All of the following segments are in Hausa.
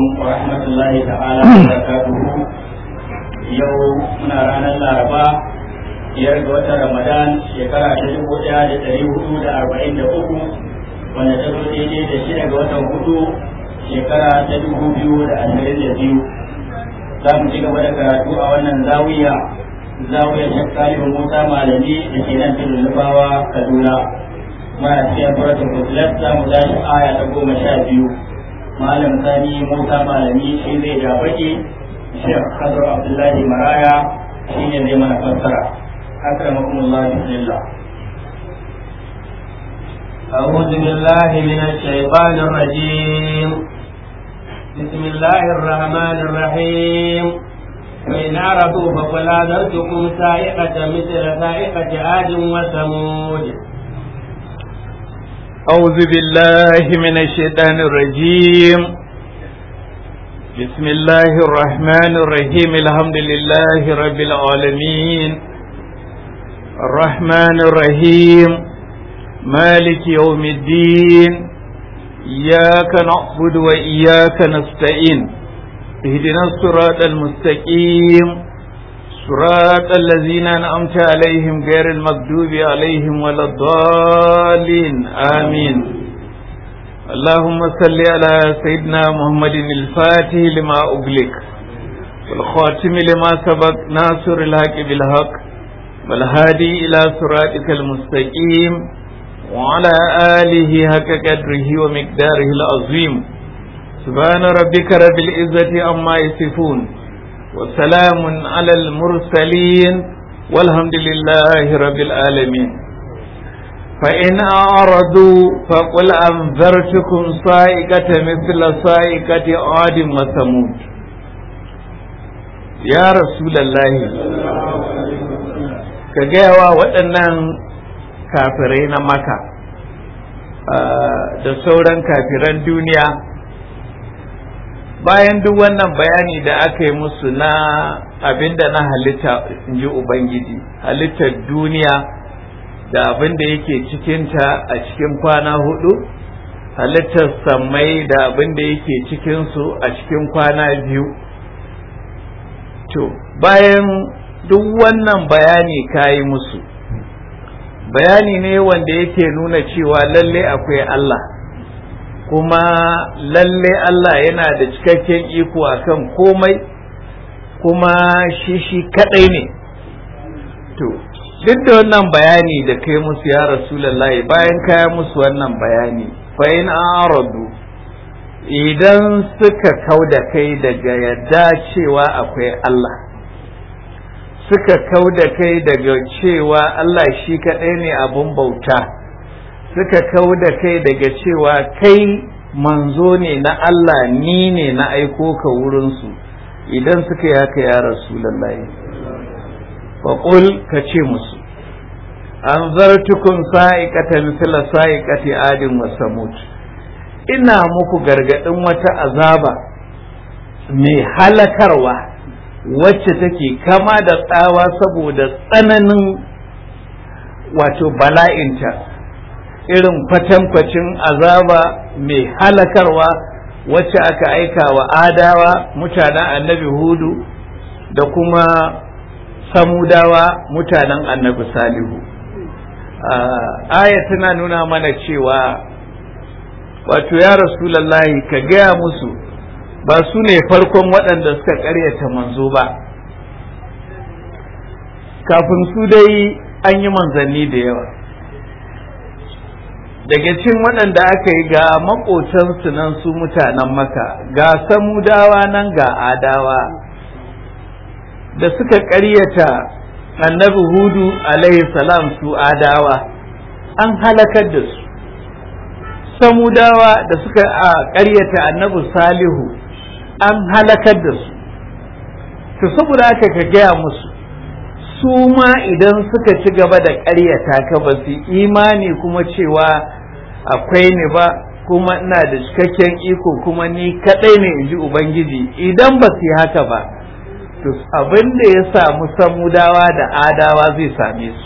ورحمة الله تعالى وبركاته يوم من رانا الأربعاء biyar ga watan Ramadan shekara ta dubu ɗaya da ɗari hudu da arba'in da uku wanda ta zo daidai da shida ga watan hudu shekara ta dubu biyu da ashirin da biyu za mu ci gaba da karatu a wannan zawiya zawiyar shakkalin musa malami da ke nan tudun nufawa kaduna muna cikin suratul fusilat za mu tashi aya ta goma sha biyu malam sani musa malami shi zai ja baki shekh kadar abdullahi maraya shi ne zai mana fassara akramakum allah bismillah أعوذ بالله من الشيطان الرجيم بسم الله الرحمن الرحيم فإن عرفوا فقل أنذرتكم سائقة مثل سائقة عاد وثمود أعوذ بالله من الشيطان الرجيم بسم الله الرحمن الرحيم الحمد لله رب العالمين الرحمن الرحيم مالك يوم الدين إياك نعبد وإياك نستعين اهدنا الصراط المستقيم صراط الذين أنعمت عليهم غير المغضوب عليهم ولا الضالين آمين اللهم صل على سيدنا محمد الفاتح لما أغلق والخاتم لما سبق ناصر الحق بالحق والهادي إلى صراطك المستقيم وعلى آله حق قدره ومقداره العظيم سبحان ربك رب العزة عما يصفون وسلام على المرسلين والحمد لله رب العالمين فإن أعرضوا فقل أنذرتكم صائقة مثل صائقة عاد وثمود يا رسول الله كجاوا waɗannan kafirai na maka da sauran kafiran duniya bayan duk wannan bayani da aka yi musu na abinda na halitta in ji ubangiji halittar duniya da abinda yake cikinta a cikin kwana hudu halittar sammai da abinda yake cikinsu a cikin kwana biyu to bayan duk wannan bayani kayi musu bayani ne wanda yake nuna cewa lalle akwai Allah kuma lalle Allah yana da cikakken iko akan komai kuma shi shi kadai ne to duk da wannan bayani da kai musu ya rasulullahi bayan kaya musu wannan bayani fa in aradu idan suka kau da kai daga yadda cewa akwai Allah suka kau da kai daga cewa Allah shi kadai ne abun bauta suka kau da kai daga cewa kai manzo ne na Allah ni ne na aiko ka wurinsu idan suka yi haka ya rasulallahi faƙul ka ce musu an zartukun sa'iƙata misala sa'iƙati adin wa samut ina muku gargaɗin wata azaba mai halakarwa wacce take kama da tsawa saboda tsananin wato bala'inta irin kwatankwacin azaba mai halakarwa wacce aka aika wa adawa mutanen annabi hudu da kuma samudawa mutanen annabi salihu aya tana nuna mana cewa wato ya rasulallahi ka gaya musu ba su ne farkon waɗanda suka ƙaryata manzo ba kafin su dai an yi manzanni da yawa daga cin waɗanda aka yi ga maƙotansu nan su mutanen maka ga samudawa nan ga adawa da suka ƙaryata annabi hudu alaihi salam su adawa an halakar da su samudawa da suka ƙaryata annabi salihu an halakar da su to saboda haka ka gaya musu su ma idan suka ci gaba da ƙaryata ka ba su imani kuma cewa akwai ni ba kuma ina da cikakken iko kuma ni kaɗai ne in ji ubangiji idan ba su yi haka ba to abin da ya samu samudawa da adawa zai same su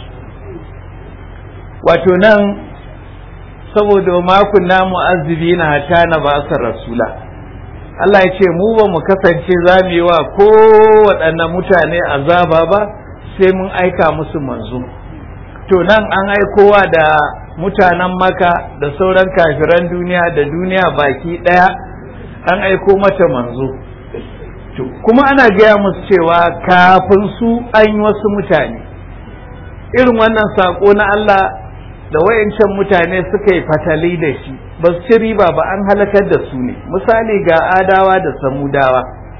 wato nan saboda makon namu azumi na hata na ba rasula Allah ya ce mu ba mu kasance za mu yi wa kowaɗanne mutane azaba ba sai mun aika musu manzo to nan an aikowa da mutanen maka da sauran kafiran duniya da duniya baki ɗaya an aiko mata manzo to kuma ana gaya musu cewa kafin su an yi wasu mutane irin wannan saƙo na Allah da wayancan mutane suka yi fatali da shi ba su ci riba ba an halakar da su ne misali ga adawa da samudawa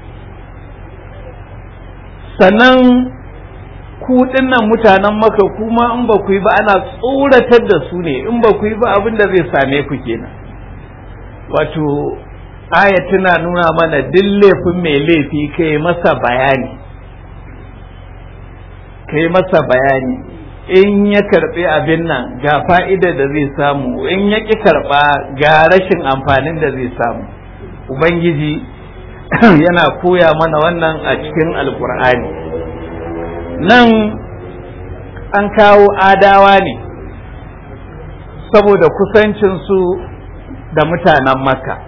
sannan ku dinnan mutanen maka kuma in ba ku yi ba ana tsoratar da su ne in ba ku yi ba abin da zai same ku kenan wato aya tana nuna mana duk laifin mai laifi kai masa bayani kai masa bayani in ya karbi abin nan ga fa'ida da zai samu in ya ƙi karɓa ga rashin amfanin da zai samu ubangiji yana koya mana wannan a cikin alkur'ani nan an kawo adawa ne saboda kusancinsu da mutanen makka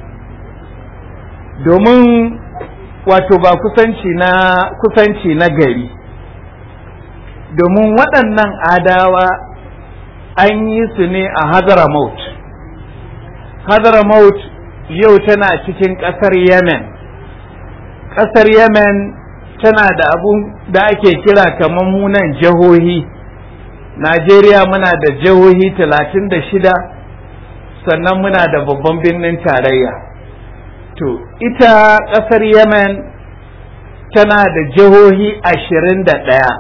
domin wato ba kusanci na kusanci na gari domin waɗannan adawa an yi su ne a Hadramaut. Hadramaut yau tana cikin ƙasar Yemen. Ƙasar Yemen tana da abun da ake kira kamar munan jihohi. Najeriya muna da jihohi talatin da shida sannan muna da babban birnin tarayya. To, ita ƙasar Yemen tana da jihohi ashirin da ɗaya.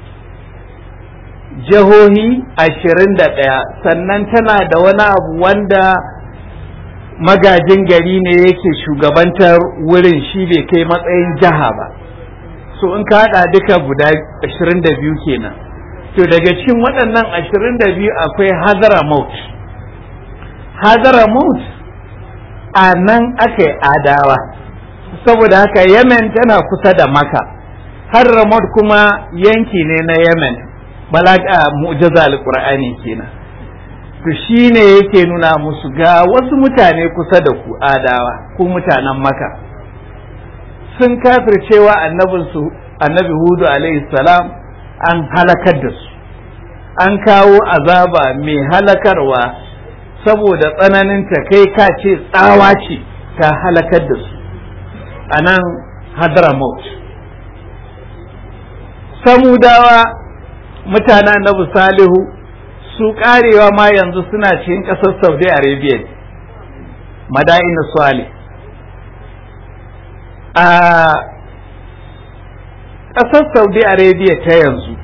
jihohi ashirin da ɗaya sannan tana da wani abu wanda magajin gari ne yake shugabantar wurin shi bai kai matsayin jiha ba so in ka haɗa duka guda ashirin da biyu kenan to daga cikin waɗannan ashirin da biyu akwai hazara-maut hazara-maut a nan aka yi adawa saboda haka yemen tana kusa da maka hazara-maut kuma yanki ne na yemen balaga mu'jaza alqur'ani kenan to shine yake nuna musu ga wasu mutane kusa da ku adawa ku mutanen maka sun kafircewa annabin su annabi hudu alaihi salam an halakar da su an kawo azaba mai halakarwa saboda tsananin ta kai ka ce tsawa ce ta halakar da su a nan hadramaut samudawa mutanen annabi salihu su karewa ma yanzu suna cikin ƙasar saudi arabia madain salih a ƙasar saudi arabia ta yanzu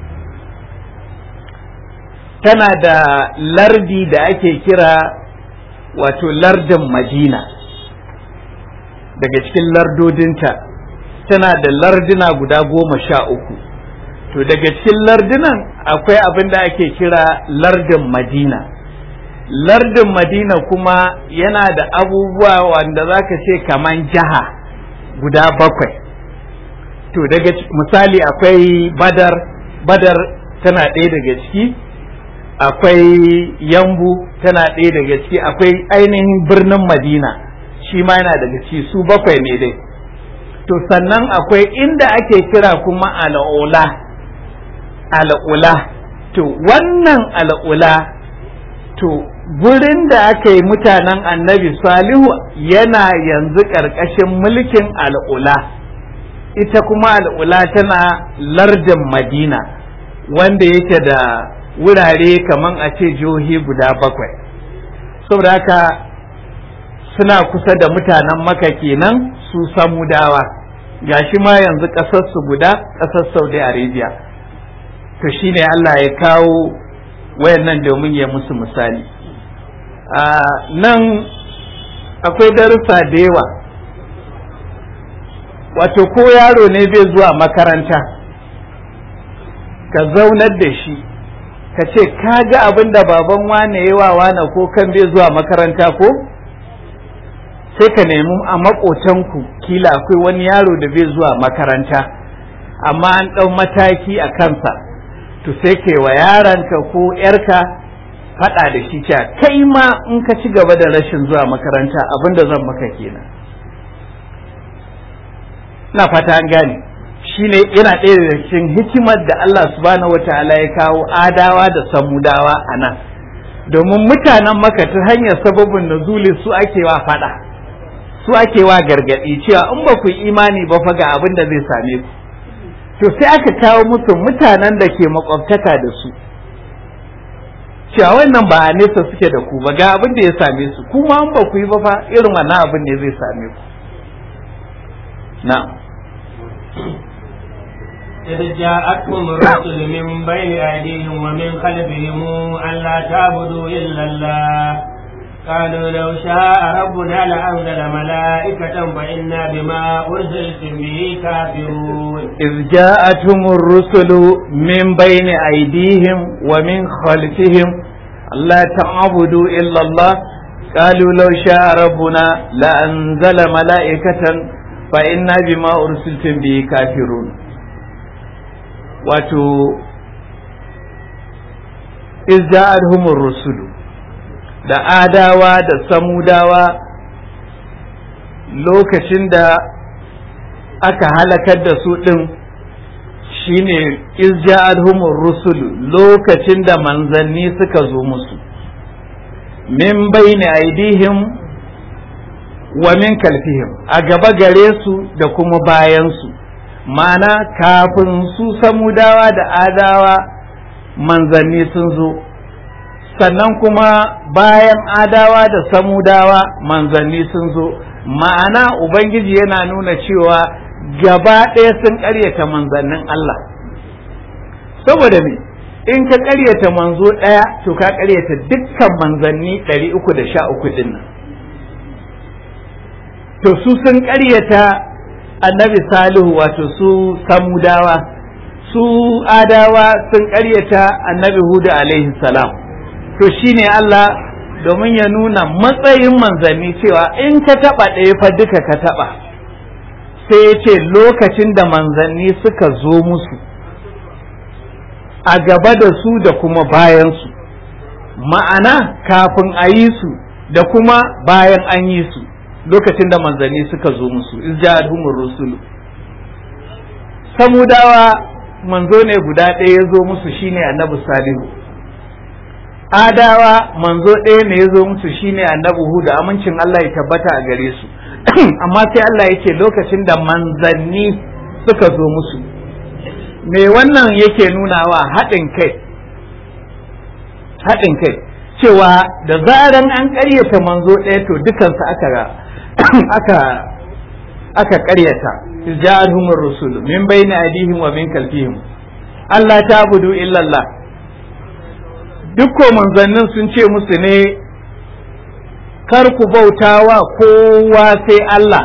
tana da lardi da ake kira wato lardin madina daga cikin lardodinta tana da lardina guda goma sha uku to daga cikin lardunan akwai abin da ake kira lardin madina lardin madina kuma yana da abubuwa wanda za ka ce kaman jiha guda bakwai to daga misali akwai badar badar tana ɗaya daga ciki akwai yambu tana ɗaya daga ciki akwai ainihin birnin madina shi ma yana daga ciki su bakwai ne dai to sannan akwai inda ake kira kuma al'ula al'ula to wannan al'ula to gurin da aka yi mutanen annabi salihu yana yanzu ƙarƙashin mulkin al'ula ita kuma al'ula tana lardin madina wanda yake da wurare kaman a ce jihohi guda bakwai saboda haka suna kusa da mutanen maka kenan su samudawa gashi ma yanzu ƙasarsu guda ƙasar saudi arabia to shine Allah ya kawo wayannan domin ya musu misali a nan akwai darussa da yawa wato ko yaro ne bai zuwa makaranta ka zaunar da shi ka ce ka ga abin da baban wane yawa wane ko kan bai zuwa makaranta ko sai ka nemi a maƙotanku kila akwai wani yaro da bai zuwa makaranta amma an ɗau mataki a kansa to sai ke wa yaranka ko ‘yarka faɗa da shi cewa kai ma in ka ci gaba da rashin zuwa makaranta abin da zan maka kenan ina fata an gane shine yana ɗaya daga cikin hikimar da Allah subhanahu wataala ya kawo adawa da samudawa a nan domin mutanen maka ta hanyar sababin nuzuli su ake wa fada su ake wa gargadi cewa in ba ku imani ba fa ga abin da zai same ku to sai aka kawo musu mutanen da ke makwabtaka da su cewa wannan ba a nesa suke da ku ba ga abin da ya same su kuma in ba ku yi ba fa irin wannan abin ne zai same ku na'am إذ جاءتهم الرسل من بين أيديهم ومن خلفهم ألا تعبدوا إلا الله قالوا لو شاء ربنا لأنزل ملائكة فإنا بما أرسلتم به كافرون إذ جاءتهم الرسل من بين أيديهم ومن خلفهم ألا تعبدوا إلا الله قالوا لو شاء ربنا لأنزل ملائكة فإنا بما أرسلتم به كافرون wato izda'adhumur rusulu da adawa da samudawa lokacin da aka halakar da su ɗin shine izda'adhumur rusulu lokacin da manzanni suka zo musu min bayni aidihim wa min kalfihim a gaba gare su da kuma bayansu ma'ana kafin su samudawa da adawa manzanni sun zo sannan kuma bayan adawa da samudawa manzanni sun zo ma'ana ubangiji yana nuna cewa gaba ɗaya sun ƙaryata manzannin Allah saboda me in ka ƙaryata manzo ɗaya to ka ƙaryata dukkan manzanni ɗari uku da sha uku ɗin nan to su sun ƙaryata annabi salihu wato su samudawa su adawa sun karyata annabi hudu alaihi salam to shine Allah domin ya nuna matsayin manzanni cewa in ka taba ɗaya fa duka ka taba sai ya ce lokacin da manzanni suka zo musu a gaba da su da kuma bayansu ma'ana kafin a yi su da kuma bayan an yi su lokacin da manzanni suka zo musu izja'alhumur rusulu samudawa manzo ne guda ɗaya ya zo musu shine annabi salihu adawa manzo ɗaya ne ya zo musu shine annabi huda amincin Allah ya tabbata a gare su amma sai Allah ya ce lokacin da manzanni suka zo musu me wannan yake nunawa haɗin kai haɗin kai cewa da zaran an ƙaryata manzo ɗaya to dukansu aka aka aka ƙaryata ja'alhum ar-rusul min bayni aydihim wa min khalfihim Allah ta'budu illa Allah duk ko manzannin sun ce musu ne kar ku bautawa kowa sai Allah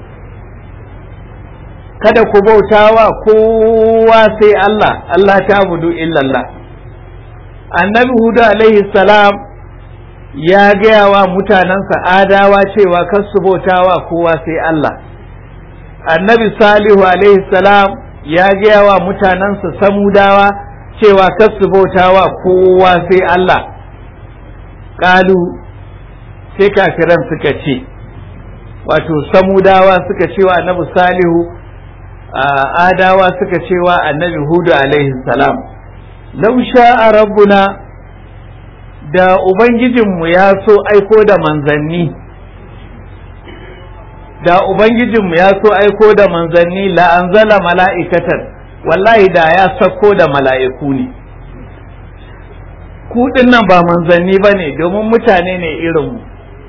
kada ku bautawa kowa sai Allah Allah ta'budu illa Allah annabi hudu alaihi salam ya gaya wa mutanensa adawa cewa kar su bautawa kowa sai Allah annabi salihu alaihi salam ya gaya wa mutanensa samudawa cewa kar su bautawa kowa sai Allah ƙalu sai kafiran suka ce wato samudawa suka cewa annabi salihu adawa suka cewa annabi hudu alaihi salam lau sha'a rabbuna da ubangijinmu ya so aiko da manzanni da ubangijinmu ya so aiko da manzanni la'anzala mala'ikatan wallahi da ya sako da mala'iku ne ku nan ba manzanni ba ne domin mutane ne irinmu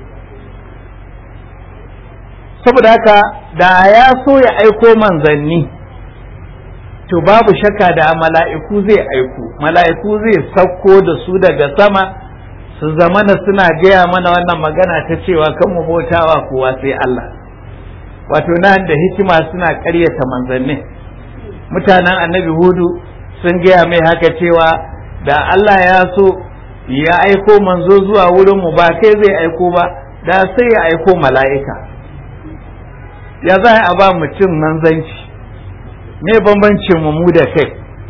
saboda haka da ya so ya aiko manzanni to babu shakka da mala'iku zai aiko mala'iku zai sauko da su daga sama su zamana suna gaya mana wannan magana ta cewa kan mu bautawa kowa sai Allah wato nan da hikima suna ƙaryata manzannin mutanen annabi hudu sun gaya mai haka cewa da Allah ya so ya aiko manzo zuwa wurin mu ba kai zai aiko ba da sai ya aiko mala'ika ya za a ba mutum manzanci me bambancin mu mu da kai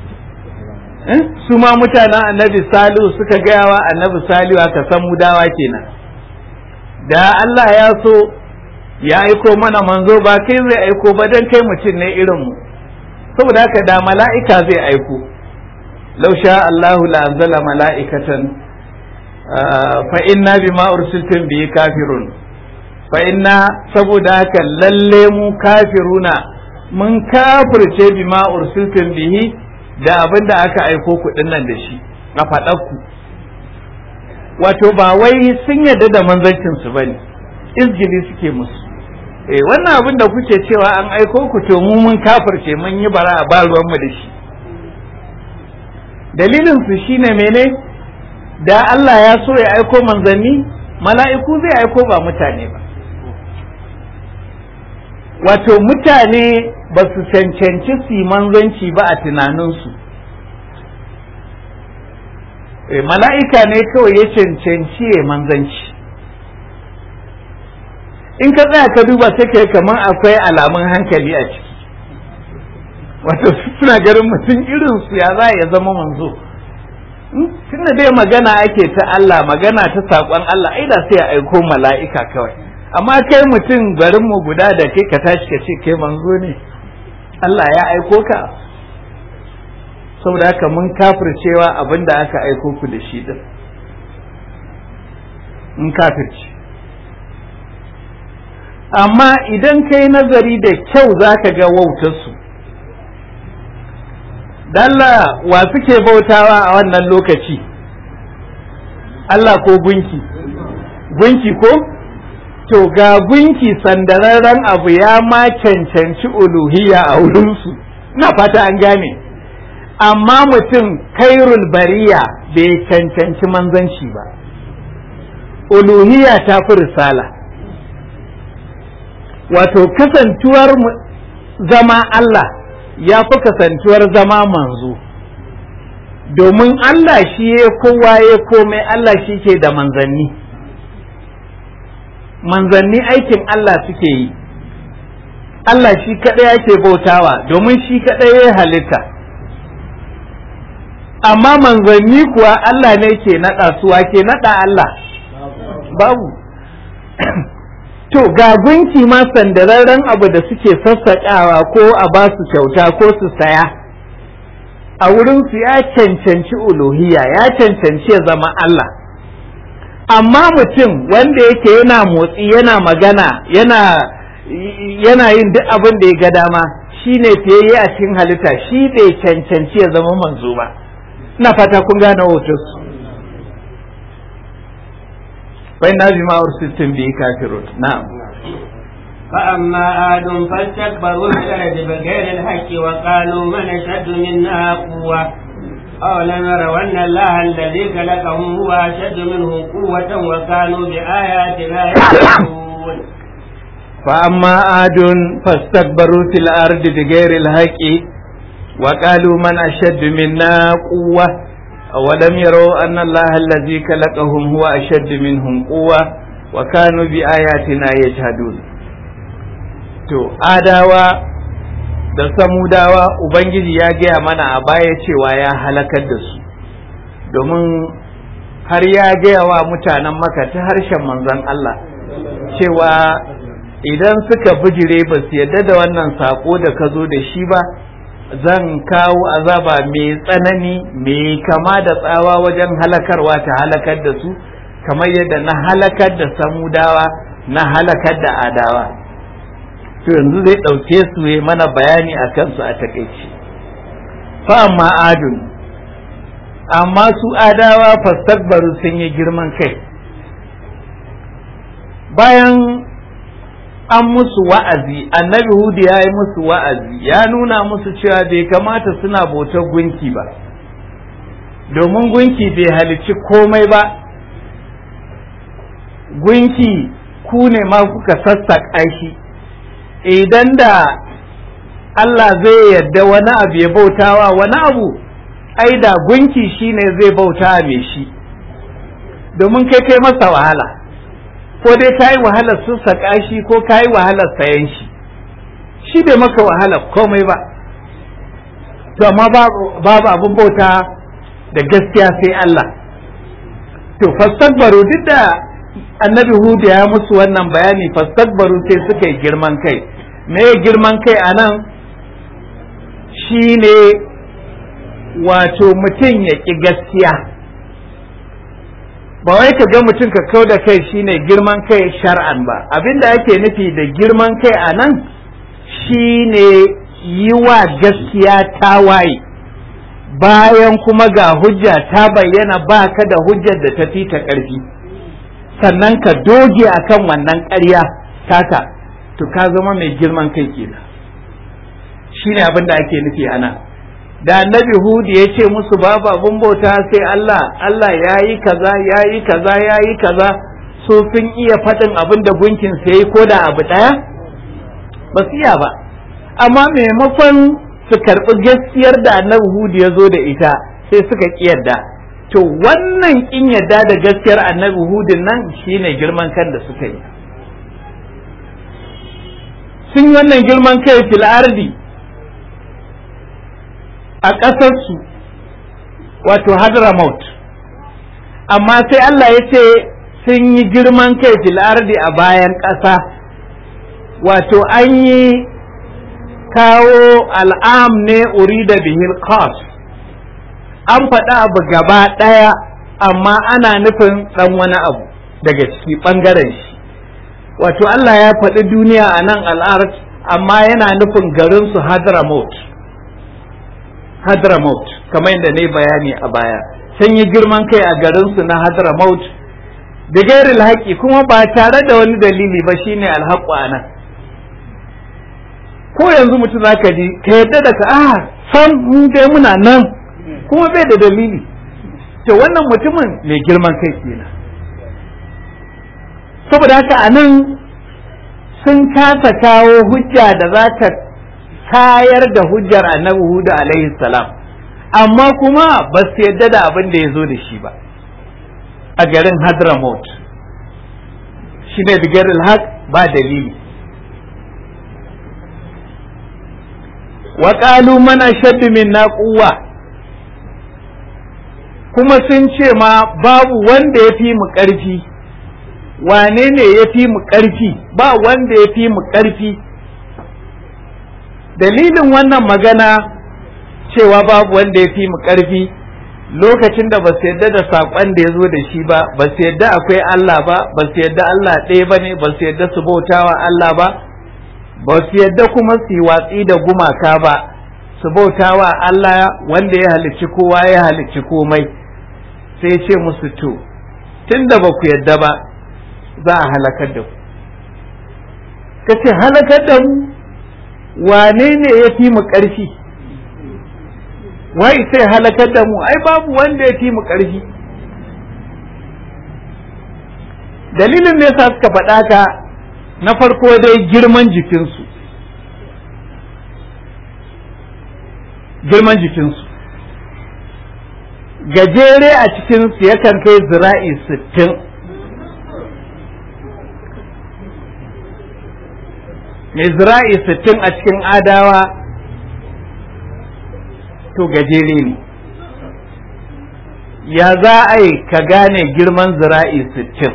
su ma mutanen annabi salihu suka gaya wa annabi salihu aka san mudawa kenan da Allah ya so ya aiko mana manzo ba kai zai aiko ba dan kai mutum ne irin mu saboda haka da mala'ika zai aiko law sha Allahu la anzala mala'ikatan fa inna bima ursiltum bihi kafirun fa inna saboda haka lalle mu kafiruna mun kafirce bima ursiltum bihi da abin da aka aiko ku nan da shi a faɗakku wato ba wai sun yarda da manzancin su bane izgili suke musu eh wannan abin da kuke cewa an aiko ku to mu mun kafirce mun yi bara a ba ruwan mu da shi dalilin su shine mene da Allah ya so ya aiko manzanni mala'iku zai aiko ba mutane ba wato mutane ba su cancanci su manzanci ba a tunaninsu mala'ika ne kawai ya cancanci ya manzanci in ka tsaya ka duba sai kai kamar akwai alamun hankali a ciki wato suna garin mutum irin su ya za ya zama manzo tunda dai magana ake ta Allah magana ta saƙon Allah ai da sai ya aiko mala'ika kawai amma kai mutum garin mu guda da kai ka tashi ka ce kai manzo ne Allah ya aiko ka saboda haka mun kafircewa abin da aka aiko ku da shi din in kafirce amma idan kai nazari da kyau za ka ga wautarsu dalla wa suke bautawa a wannan lokaci Allah ko gunki gunki ko to ga gunki sandararren abu ya ma cancanci uluhiyya a wurinsu na fata an gane amma mutum kairul bariya bai cancanci manzanci ba uluhiyya ta fi risala wato kasantuwar zama Allah ya fi kasantuwar zama manzo domin Allah shi ya kowa ya komai Allah shi ke da manzanni manzanni aikin Allah suke yi Allah shi kaɗai yake bautawa domin shi kaɗai ya halitta amma manzanni kuwa Allah ne ke naɗa suwa ke naɗa Allah babu to ga gunki ma sandararren abu da suke sassaƙawa ko a ba su kyauta ko su saya a wurinsu ya cancanci uluhiya ya cancanci ya zama Allah amma mutum wanda yake yana motsi yana magana yana yana yin duk abin da ya ga dama shi ne fiyayye a cikin halitta shi bai cancanci ya zama manzo ba ina fata kun gane hotonsu bai na bi ma'ur sittin bi kafirun na'am فأما عاد فاستكبروا في الأرض بغير الحق وقالوا من أشد منا قوة أولم يروا أن الله الذي خلقهم هو أشد منهم قوة وكانوا بآياتنا يجحدون فأما عاد فاستكبروا في الأرض بغير الحق وقالوا من أشد منا قوة أولم يروا أن الله الذي خلقهم هو أشد منهم قوة وكانوا بآياتنا يجحدون to adawa da samudawa ubangiji ya gaya mana a baya cewa ya halakar da su domin har ya gaya wa mutanen maka ta harshen manzon Allah cewa idan suka bijire ba su yadda da wannan sako da ka zo da shi ba zan kawo azaba mai tsanani mai kama da tsawa wajen halakarwa ta halakar da su kamar yadda na halakar da samudawa na halakar da adawa to yanzu zai ɗauke su ya mana bayani a kansu a takaici fa amma adun amma su adawa fastakbaru sun yi girman kai bayan an musu wa'azi annabi hudu ya yi musu wa'azi ya nuna musu cewa bai kamata suna bautar gunki ba domin gunki bai halicci komai ba gunki ku ne ma kuka sassaƙa shi idan da Allah zai yadda wani abu ya bautawa wani abu ai da gunki shine zai bauta mai shi domin kai kai masa wahala ko dai ka yi wahalar sassaƙa shi ko ka yi wahalar sayan shi shi bai maka wahalar komai ba to amma babu abin bauta da gaskiya sai Allah to fastakbaru duk da annabi hudu ya musu wannan bayani fastakbaru sai suka yi girman kai me girman kai a nan shine wato mutum ya ƙi gaskiya ba wai ka ga mutum ka kau da kai shine girman kai shar'an ba abinda ake nufi da girman kai a nan shine yi wa gaskiya tawaye bayan kuma ga hujja ta bayyana ba ka da hujjar da ta fi ta ƙarfi sannan ka doge akan wannan ƙarya taka to ka zama mai girman kai kenan shine abin da ake nufi ana da annabi hudu ya ce musu babu abin bauta sai Allah Allah ya yi kaza ya yi kaza ya yi kaza so sun iya faɗin abin da gunkin sai ko da abu ɗaya ba su iya ba amma maimakon su karɓi gaskiyar da annabi hudu ya zo da ita sai suka ƙi yadda to wannan ƙin yadda da gaskiyar annabi hudun nan shine girman kan da suka yi sun yi wannan girman kai fil ardi a ƙasarsu wato hadramaut amma sai Allah ya ce sun yi girman kai fil ardi a bayan ƙasa wato an yi kawo al'am ne urida bihil qas an faɗa abu gaba ɗaya amma ana nufin ɗan wani abu daga ciki ɓangaren shi wato Allah ya faɗi duniya a nan al'art amma yana nufin garinsu hadramaut hadramaut kamar yadda ne bayani a baya sun yi girman kai a garinsu na hadramaut da gairil haƙi kuma ba tare da wani dalili ba shine alhaƙu a nan ko yanzu mutum za ka ji ka yadda da ka ah san mun dai muna nan kuma bai da dalili to wannan mutumin mai girman kai kenan saboda haka a nan sun kasa kawo hujja da za ta kayar da hujjar annabi hudu alaihi salam amma kuma ba su yadda da abin da ya zo da shi ba a garin hadramaut shi ne bigaril haq ba dalili wa qalu man ashaddu minna quwwa kuma sun ce ma babu wanda ya fi mu ƙarfi wane ne ya fi mu ƙarfi ba wanda ya fi mu ƙarfi dalilin wannan magana cewa babu wanda ya fi mu ƙarfi lokacin da ba su yadda da saƙon da ya zo da shi ba ba su yadda akwai Allah ba ba su yadda Allah ɗaya ba ne ba su yadda su bautawa Allah ba ba su yadda kuma su yi watsi da gumaka ba su bautawa Allah wanda ya halicci kowa ya halicci komai sai ce musu to tun da ba ku yadda ba za a halakar da ku ka ce halakar da mu wane ne ya fi mu ƙarfi wai sai halakar da mu ai babu wanda ya fi mu ƙarfi dalilin ne sa suka faɗa ka na farko dai girman jikinsu girman jikinsu gajere a cikinsu yakan kai zira'i sittin mai zira'i sittin a cikin adawa to gajere ne ya za a yi ka gane girman zira'i sittin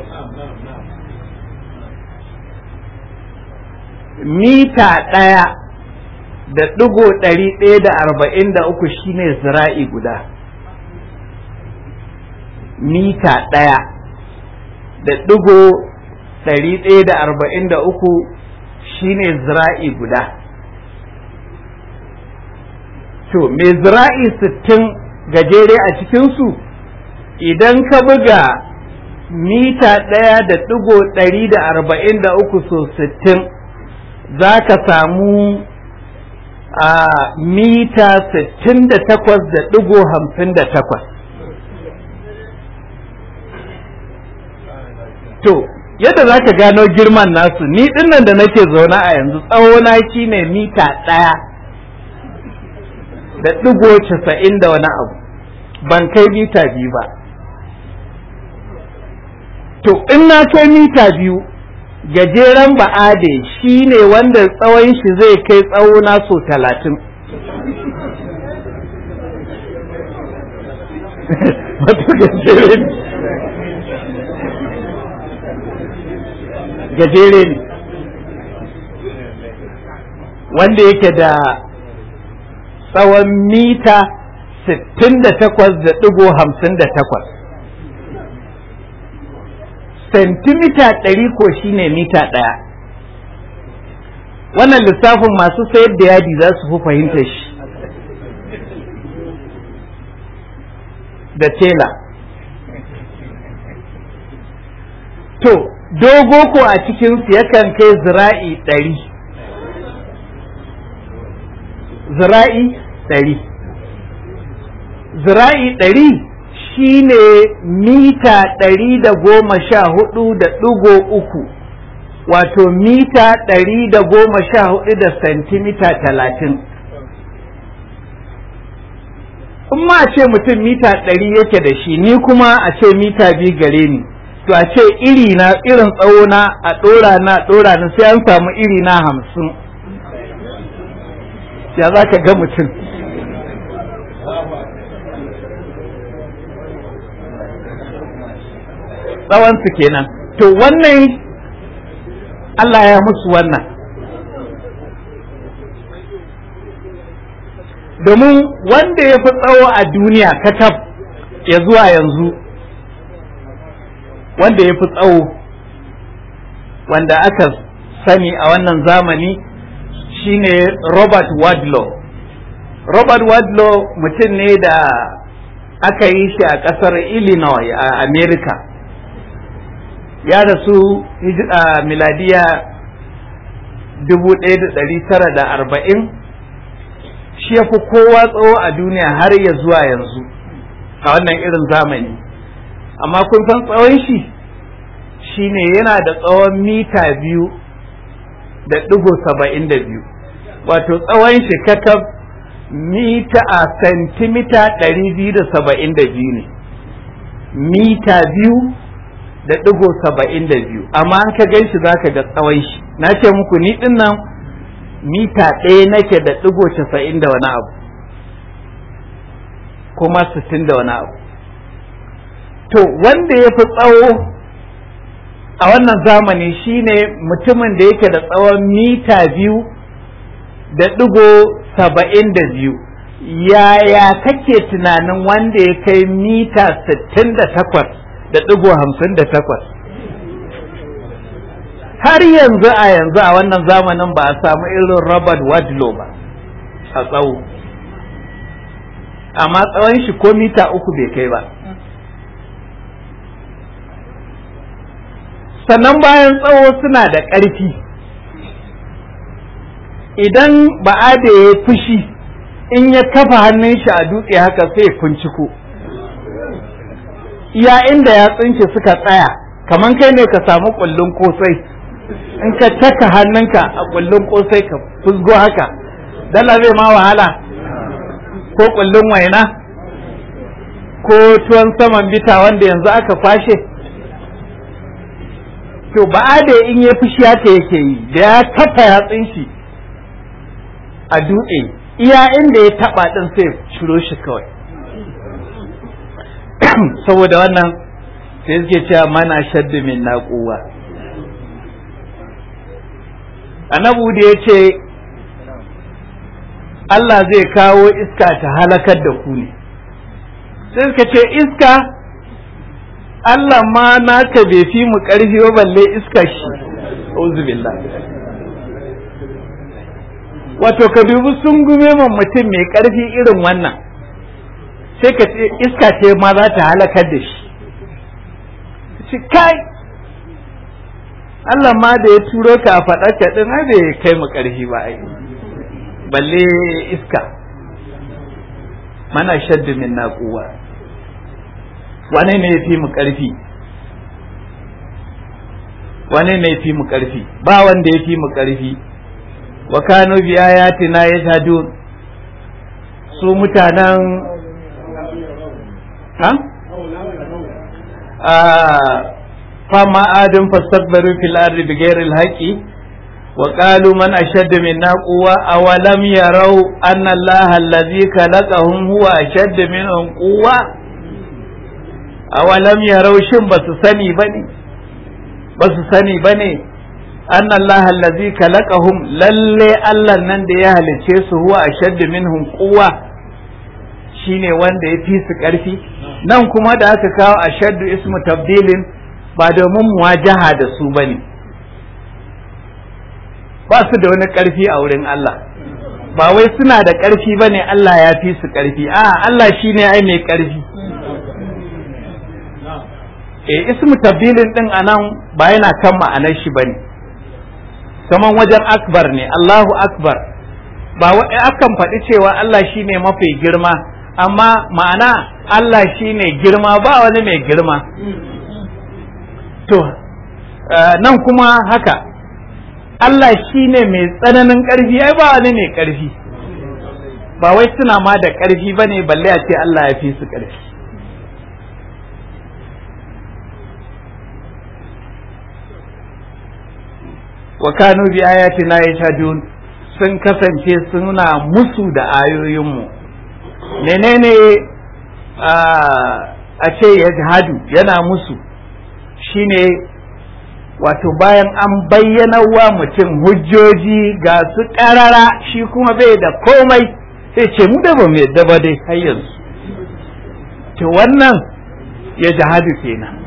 mita ɗaya da ɗigo ɗari ɗaya da arba'in da uku shine zira'i guda mita ɗaya da ɗigo ɗari ɗaya da arba'in da uku shine zira'i guda to mai zira'i sittin gajere a cikinsu idan ka buga mita ɗaya da ɗigo ɗari da arba'in da uku so sittin za ka samu a mita sittin da takwas da ɗigo hamsin da takwas to yadda za ka gano girman nasu ni dinnan da nake zaune a yanzu tsawona shi ne mita ɗaya da ɗigo casa'in da wani abu ban kai mita biyu ba to in na kai mita biyu gajeren ba'ade shi ne wanda tsawon shi zai kai tsawona so talatin wato gajeren gajere ne wanda yake da tsawon mita 68.58 sentimita ɗari ko shine mita ɗaya wannan lissafin masu sayar da yadi za su fi fahimta shi da tela to dogo ko a cikinsu yakan kai zira'i ɗari zira'i ɗari zira'i ɗari shine mita ɗari da goma sha hudu da ɗigo uku wato mita ɗari da goma sha hudu da santimita talatin in ma a ce mutum mita ɗari yake da shi ni kuma a ce mita biyu gare ni to a ce iri na irin tsawo na a ɗora na ɗora na sai an samu iri na hamsin ya za ka ga mutum tsawonsu kenan to wannan Allah ya musu wannan domin wanda ya fi tsawo a duniya kakaf ya zuwa yanzu wanda ya fi tsawo wanda aka sani a wannan zamani shine Robert Wadlow Robert Wadlow mutum ne da aka yi shi a ƙasar Illinois a America ya rasu a miladiya 1940 shi ya fi kowa tsawo a duniya har ya zuwa yanzu a wannan irin zamani amma kun san tsawon shi shine yana da tsawon mita biyu da ɗigo saba'in da biyu wato tsawon shi kakaf mita a santimita ɗari biyu da saba'in da biyu ne mita biyu da ɗigo saba'in da biyu amma an ka gan shi za ka ga tsawon shi na ce muku ni ɗin nan mita ɗaya nake da ɗigo casa'in da wani abu kuma sittin da wani abu to wanda ya fi tsawo a wannan zamani shine mutumin da yake da tsawon mita biyu da ɗigo saba'in da biyu yaya kake tunanin wanda ya kai mita sittin da takwas da ɗigo hamsin da takwas har yanzu a yanzu a wannan zamanin ba a samu irin Robert Wadlow ba a tsawo amma tsawon shi ko mita uku bai kai ba sannan bayan tsawo suna da ƙarfi idan ba'ada ya fushi in ya kafa hannun shi a dutse haka sai kunciko iya inda ya tsinke suka tsaya kamar kai ne ka samu kullun kosai in ka taka hannunka a kullun kosai ka fusgo haka dala zai ma wahala ko kullun waina ko tuwon saman bita wanda yanzu aka kwashe to ba da in ya fushi haka yake yi da ya kafa yatsun shi a dutse iya inda ya taba din sai ciro shi kawai saboda wannan sai suke cewa mana shaddu min naquwa annabu da ya ce Allah zai kawo iska ta halakar da ku ne sai suka ce iska Allah ma naka bai fi mu ƙarfi ba balle iska shi billah wato ka dubi sun gume man mutum mai ƙarfi irin wannan sai ka ce iska ce ma za ta halakar da shi ci kai Allah ma da ya turo ka a faɗa ka ɗin ai bai kai mu ƙarfi ba ai balle iska mana shaddu min naquwa wane ne ya fi mu ƙarfi wane ne ya fi mu ƙarfi ba wanda ya fi mu ƙarfi wa kanu bi ayatina yashhadun su mutanen ha fama adun fastakbaru fil ardi bighairi alhaqi wa qalu man ashaddu minna quwwa awalam yarau anna allaha alladhi khalaqahum huwa ashaddu minhum quwwa awalam yarau shin basu sani bane basu sani bane anna Allah allazi khalaqahum lalle Allah nan da ya halice su huwa ashaddu minhum quwwa shine wanda ya fi su ƙarfi nan kuma da aka kawo ashaddu ismu tabdilin ba domin muwajaha da su bane ba su da wani ƙarfi a wurin Allah ba wai suna da ƙarfi bane Allah ya fi su ƙarfi a Allah shine ai mai ƙarfi eh ismu tabdilin din anan ba yana kan ma'anar shi bane kaman wajen akbar ne Allahu akbar ba wai akan faɗi cewa Allah shine mafi girma amma ma'ana Allah shine girma ba wani mai girma to nan kuma haka Allah shine mai tsananin ƙarfi ai ba wani mai ƙarfi ba wai suna ma da ƙarfi bane balle a ce Allah ya fi su ƙarfi wa kanu bi ayatina yashhadun sun kasance suna musu da ayoyinmu menene a ce yajhadu yana musu shine wato bayan an bayyana wa mutum hujjoji ga su ƙarara shi kuma bai da komai sai ce mu da ba mu yadda ba dai har yanzu to wannan ya jihadu kenan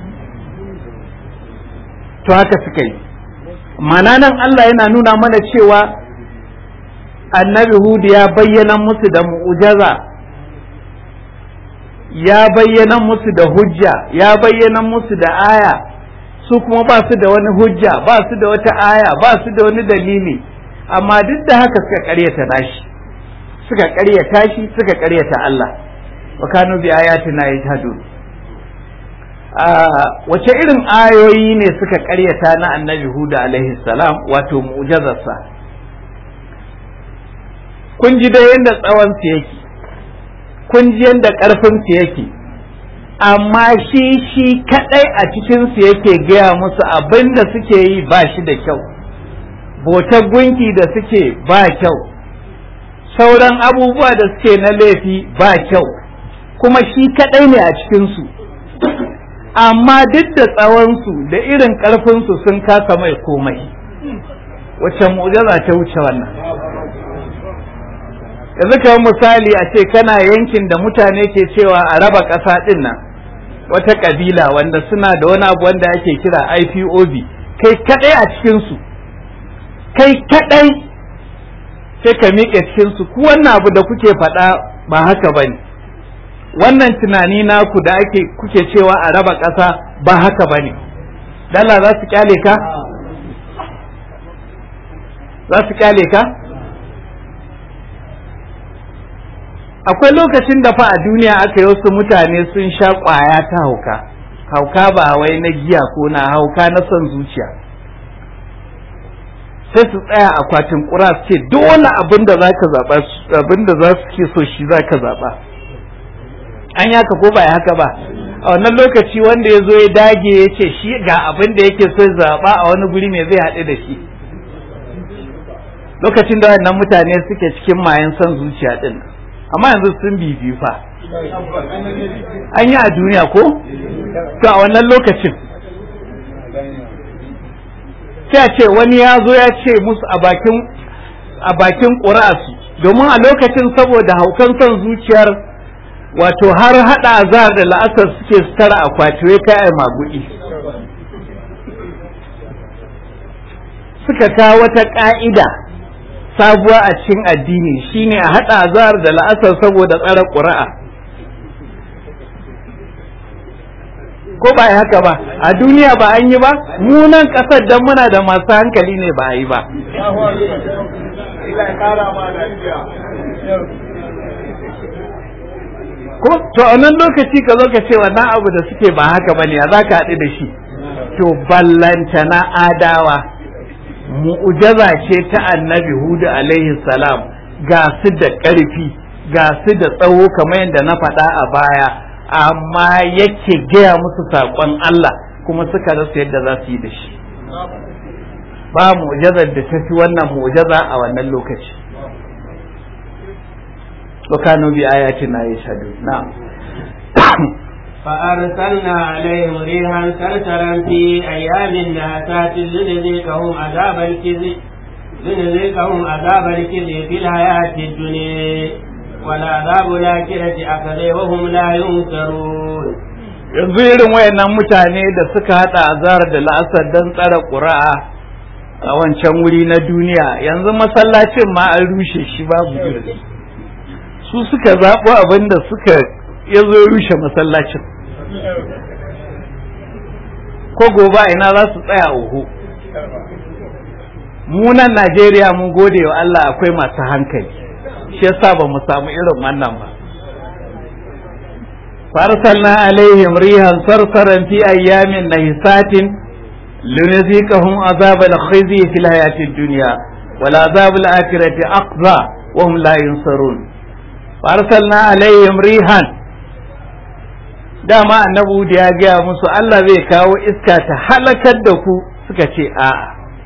to haka suka yi mana nan Allah yana nuna mana cewa annabi Hudu ya bayyana musu da mu'ujaza ya bayyana musu da hujja ya bayyana musu da aya su kuma ba su da wani hujja ba su da wata aya ba su da wani dalili amma duk da haka suka karyata nashi suka karyata shi suka karyata Allah wa kanu bi ayatina yajhadun wace irin ayoyi ne suka karyata na annabi Huda alaihi salam wato mu'jazarsa kun ji da yadda tsawon su yake kun ji yadda ƙarfin su yake amma shi shi kadai a cikin su yake gaya musu abin da suke yi ba shi da kyau botar gunki da suke ba kyau sauran abubuwa da suke na laifi ba kyau kuma shi kadai ne a cikin su amma duk da tsawonsu da irin ƙarfinsu sun kasa mai komai wacce mu'jaza ta wuce wannan yanzu kamar misali a ce kana yankin da mutane ke cewa a raba ƙasa ɗin nan wata ƙabila wanda suna da wani abu wanda ake kira IPOB kai kaɗai a cikinsu kai kaɗai sai ka miƙe cikinsu ku wannan abu da kuke faɗa ba haka ba ne wannan tunani naku da ake kuke cewa a raba ƙasa ba haka ba ne dala za su kyale ka za su kyale ka akwai lokacin da fa a duniya aka yi wasu mutane sun sha ƙwaya ta hauka hauka ba wai na giya ko na hauka na son zuciya sai su tsaya akwatin ƙura su ce dole abin da za ka zaɓa abin da za su ke so shi za ka zaɓa an yaka ko ba haka ba a wannan lokaci wanda ya zo ya dage ya ce shi ga abin da yake so zaɓa a wani guri mai zai haɗu da shi lokacin da wannan mutane suke cikin mayan son zuciya ɗin amma yanzu sun bibi fa an yi a duniya ko to a wannan lokacin sai a ce wani ya zo ya ce musu a bakin a bakin ƙura'su domin a lokacin saboda haukan son zuciyar wato har hada azar da la'asar suke su tara akwati wai kai ai magudi suka kawo wata ka'ida sabuwa a cikin addini shine a hada azar da la'asar saboda tsara ƙura'a ko ba haka ba a duniya ba an yi ba mu nan ƙasar dan muna da masu hankali ne ba a yi ba ko to a nan lokaci ka zo ka ce wannan abu da suke ba haka bane ya za ka haɗu da shi to ballanta na adawa mu'ujaza ce ta annabi hudu alaihi salam ga su da ƙarfi ga su da tsawo kamar yadda na faɗa a baya amma yake gaya musu saƙon Allah kuma suka rasa yadda za su yi da shi ba mu'ujazar da ta fi wannan mu'ujaza a wannan lokaci وكانوا بآياتنا يشهدون نعم فأرسلنا عليهم ريحا سرسرا في أيام ناسات لنذيقهم عذاب الكذب لنذيقهم عذاب الكذب في الحياة الدنيا والعذاب الآخرة أكبر وهم لا ينكرون yanzu irin wayannan mutane da suka hada azhar da la'asar don tsara ƙura'a a wancan wuri na duniya yanzu masallacin ma an rushe shi babu irin su suka zaɓo abin da suka ya zo rushe masallacin ko gobe ina za su tsaya uhu mu nan Najeriya mun gode wa Allah akwai masu hankali shi yasa ba mu samu irin wannan ba فارسلنا عليهم ريحا صرصرا في ايام نحسات لنذيقهم عذاب الخزي في الحياة الدنيا والعذاب الآخرة أقضى وهم لا ينصرون فارسلنا عليهم ريحا dama annabi da ya gaya musu Allah zai kawo iska ta halakar da ku suka ce a'a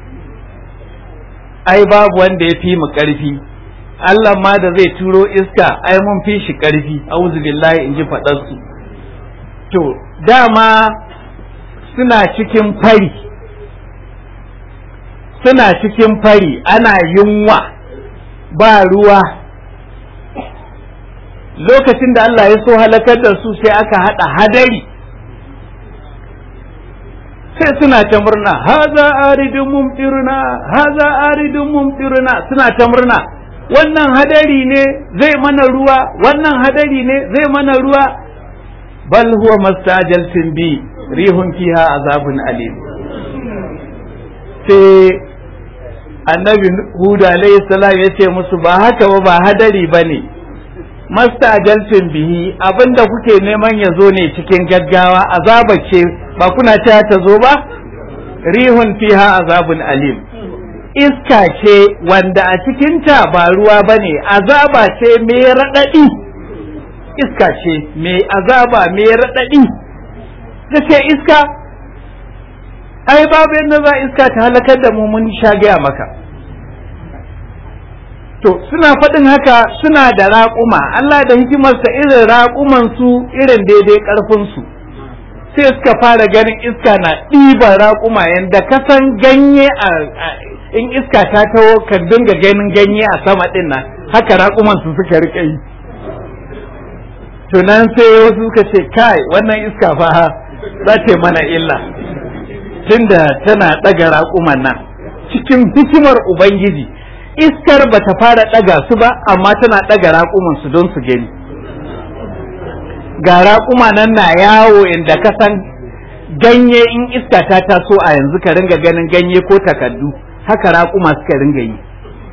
ai babu wanda ya fi mu ƙarfi Allah ma da zai turo iska ai mun fi shi ƙarfi auzu billahi in ji faɗarsu to dama suna cikin fari suna cikin fari ana yunwa ba ruwa lokacin da Allah ya so halakar da su sai aka haɗa hadari sai suna ta murna haza aridun mumtiruna haza aridun mumtiruna suna ta murna wannan hadari ne zai mana ruwa wannan hadari ne zai mana ruwa bal huwa mastajaltin bi rihun fiha azabun alim sai annabi huda alayhi salam ya ce musu ba haka ba ba hadari ba ne mastajaltin bihi abinda kuke neman ya zo ne cikin gaggawa azaba ce ba kuna cewa ta zo ba rihun fiha azabun alim iska ce wanda a cikinta ba ruwa ba ne azaba ce mai raɗaɗi iska ce mai azaba mai raɗaɗi ta ce iska ai babu yadda za iska ta halakar da mu mun sha gaya maka to suna faɗin haka suna da raƙuma Allah da hikimarsa irin raƙuman su irin daidai ƙarfinsu sai suka fara ganin iska na ɗiban raƙuma yadda kasan ganye a in iska ta taho ka dinga ganin ganye a sama ɗin nan haka raƙuman su suka rike yi tunan sai wasu suka ce kai wannan iska fa za ta mana illa tunda tana ɗaga raƙuman nan cikin hikimar ubangiji iskar ba ta fara ɗaga su ba amma tana ɗaga raƙuman su don su gani ga raƙuma nan na yawo inda ka san ganye in iska ta taso a yanzu ka ringa ganin ganye ko takardu haka raƙuma suka ringa yi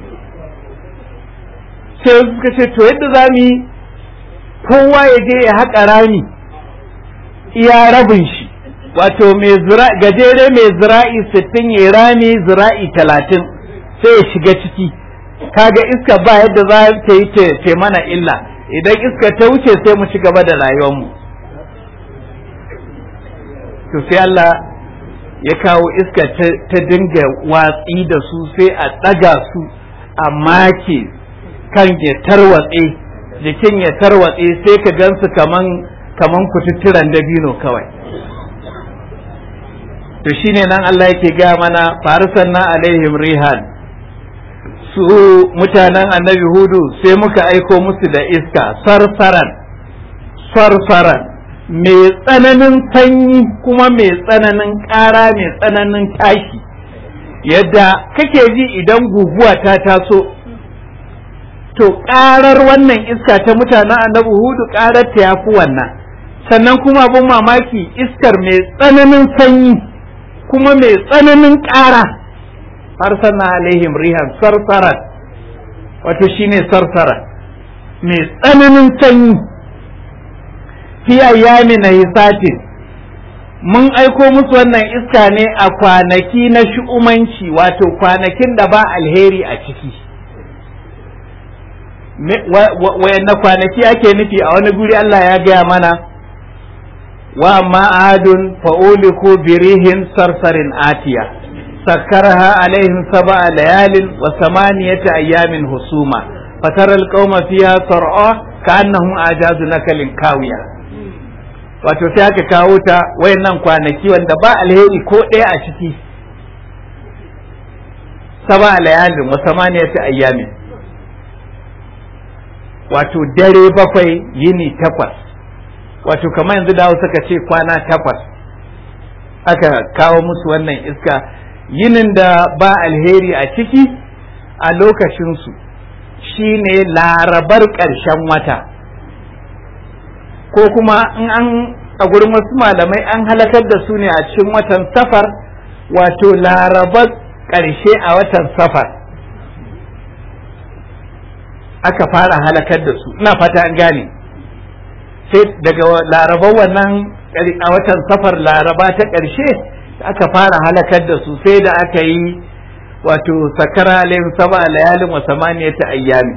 sai suka ce to yadda za mu yi kowa ya je ya haƙa rami iya rabin shi wato mai gajere mai zira'i sittin ya rami zira'i talatin sai ya shiga ciki kaga iska ba yadda za ta yi ce mana illa idan iska ta wuce sai mu ci gaba da rayuwarmu to sai Allah ya kawo iska ta dinga watsi da su sai a ɗaga su a make kan ya tarwatse jikin ya tarwatse sai ka gansu kaman kaman kututturan dabino kawai to shine nan Allah yake ga mana farisanna alaihim rihan su mutanen annabi hudu sai muka aiko musu da iska sarsaran sarsaran mai tsananin sanyi kuma mai tsananin ƙara mai tsananin tashi yadda kake ji idan guguwa ta taso to ƙarar wannan iska ta mutanen annabi hudu ƙarar ta yafi wannan sannan kuma abin mamaki iskar mai tsananin sanyi kuma mai tsananin ƙara arsalna alaihim rihan sarsaran wato shine sarsara mai tsananin sanyi fi ayyami na hisatin mun aiko musu wannan iska ne a kwanaki na shu'umanci wato kwanakin da ba alheri a ciki wayanna kwanaki ake nufi a wani guri Allah ya gaya mana wa amma adun fa'uliku birihin sarsarin atiya سكرها عليهم سبع ليال وثمانية أيام هسوما فترى القوم فيها صرعى كأنهم أعجاز نكل كاوية wato sai aka kawo ta wayannan kwanaki wanda ba alheri ko ɗaya a ciki saba layalin wa samaniyati ayyamin wato dare bakwai yini takwas wato kamar yanzu da suka ce kwana takwas aka kawo musu wannan iska yinin da ba alheri a ciki a lokacinsu shine larabar ƙarshen wata ko kuma in an a gurin wasu malamai an halakar da su ne a cikin watan safar wato larabar ƙarshe a watan safar aka fara halakar da su ina fata an gane sai daga larabar wannan a watan safar laraba ta ƙarshe aka fara halakar da su sai da aka yi wato sakara alayhim saba layalin wa samaniyata ayyami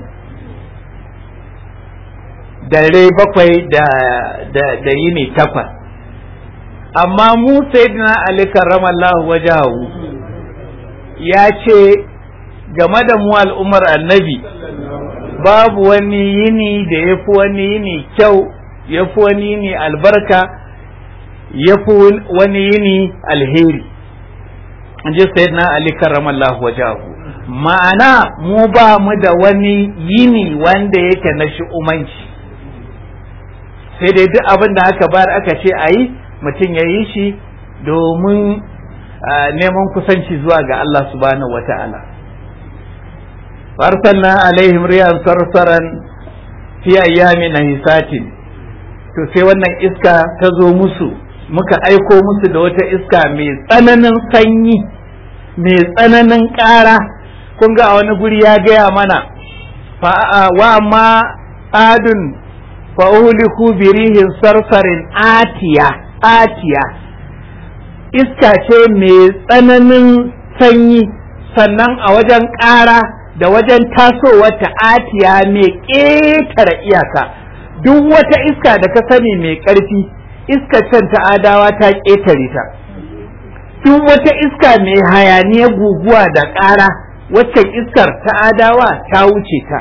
dare bakwai da da da yini takwas amma mu sayyidina ali karramallahu wajahu ya ce game da mu al'ummar annabi babu wani yini da ya fi wani yini kyau ya fi wani yini albarka ya fi wani yini alheri in ji sayyidina ali karramallahu wajahu ma'ana mu ba mu da wani yini wanda yake na shi'umanci sai dai duk abin da aka bayar aka ce a yi mutum ya yi shi domin neman kusanci zuwa ga Allah subhanahu wa ta'ala farsalna alaihim riyan sarsaran fi ayyamin hisatin to sai wannan iska ta zo musu muka aiko musu da wata iska mai tsananin sanyi mai tsananin ƙara kun ga a wani guri ya gaya mana wa ma adun fa'uliku birihin sarsarin atiya atiya iska ce mai tsananin sanyi sannan a wajen ƙara da wajen tasowarta atiya mai ƙetare iyaka duk wata iska da ka sani mai ƙarfi iska can ta adawa ta ƙetare ta duk wata iska mai hayaniya guguwa da ƙara waccan iskar ta adawa ta wuce ta